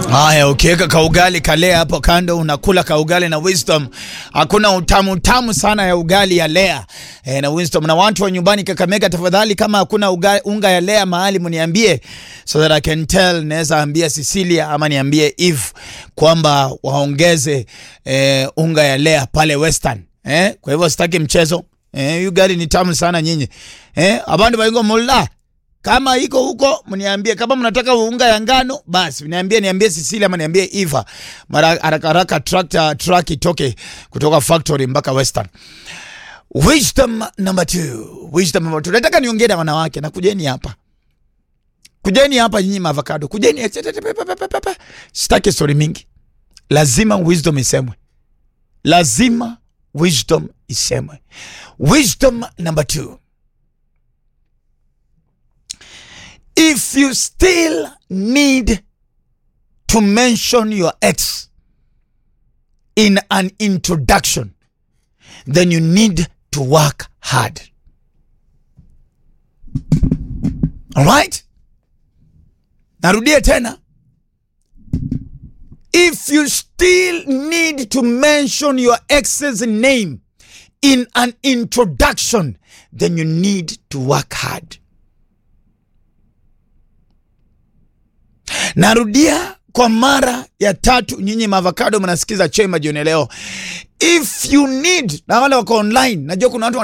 Haya, ukiweka kaugali kalea hapo kando, unakula kaugali na Wisdom. Hakuna utamu utamu sana ya ugali ya lea e, na Wisdom. Na watu wa nyumbani Kakamega, tafadhali, kama hakuna uga, unga ya lea mahali mniambie, so that I can tell. Naweza ambia Cecilia ama niambie Eve kwamba waongeze e, unga ya lea pale Western eh. Kwa hivyo sitaki mchezo eh, ugali ni tamu sana nyinyi eh, abandu baingo mulla kama iko huko mniambie. Kama mnataka unga ya ngano basi niambie, niambie Cecilia ama niambie Eva, mara haraka haraka tractor truck itoke kutoka factory mpaka Western. Wisdom number two, wisdom number two. Nataka niongee na wanawake na kujeni hapa, kujeni hapa nyinyi avocado, kujeni. Sitaki story mingi, lazima wisdom isemwe, lazima wisdom isemwe. Wisdom number two. If you still need to mention your ex in an introduction, then you need to work hard. All right? Narudia tena. If you still need to mention your ex's name in an introduction, then you need to work hard. Narudia kwa mara ya tatu, nyinyi maavocado mnasikiza Chema jioni leo. If you need, na wale wako online, najua kuna watu